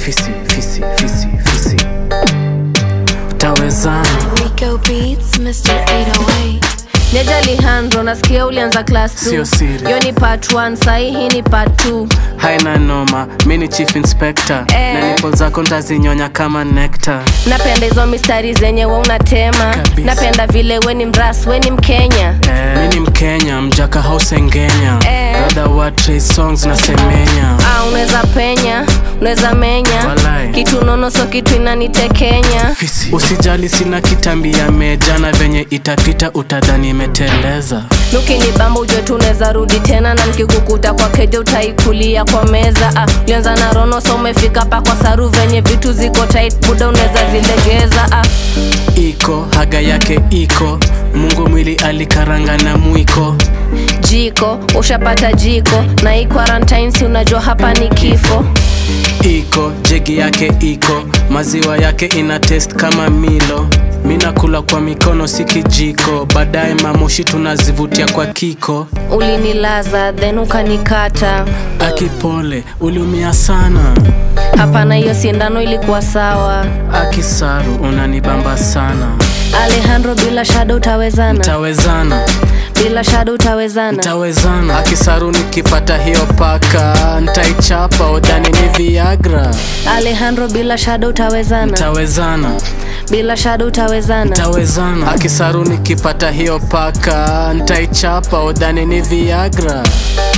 fisi fisi fisi fisi tawezana Rico Beats, Mr. 808. Neja Alejandro nasikia ulianza class Sio 2 siri. Yo ni part 1 sahi hii ni part 2 haina noma mi ni chief inspector Eh. na nipo zako ntazinyonya kama nectar napenda hizo mistari zenye we unatema Kabisa. napenda vile we ni mras we ni mkenya eh. mi ni mkenya mjaka hausengenya Eh. brother wa Trey songs na semenya ah, unaweza penya unaweza menya Walai. kitu nono so kitu inanitekenya Fisi. usijali sina kitambi ya meja na venye itapita utadhani imeteleza nukini bamba ujue tu unaweza rudi tena na nikikukuta kwa keja utaikulia kwa meza ah, ulianza na rono so umefika pa kwa saru venye vitu ziko tight buda unaweza zilegeza ah. iko haga yake iko mungu mwili alikaranga na mwiko jiko ushapata jiko na hii quarantine si unajua hapa ni kifo iko jegi yake iko maziwa yake ina test kama milo mi nakula kwa mikono si kijiko baadaye mamoshi tunazivutia kwa kiko ulinilaza then ukanikata akipole uliumia sana hapana hiyo sindano ilikuwa sawa akisaru unanibamba sana alejandro bila shada utawezana tawezana bila shada utawezana tawezana akisaru nikipata hiyo paka ntaichapa udhani ni viagra alejandro bila shada utawezana tawezana bila shada utawezana tawezana akisaru nikipata hiyo paka ntaichapa udhani ni viagra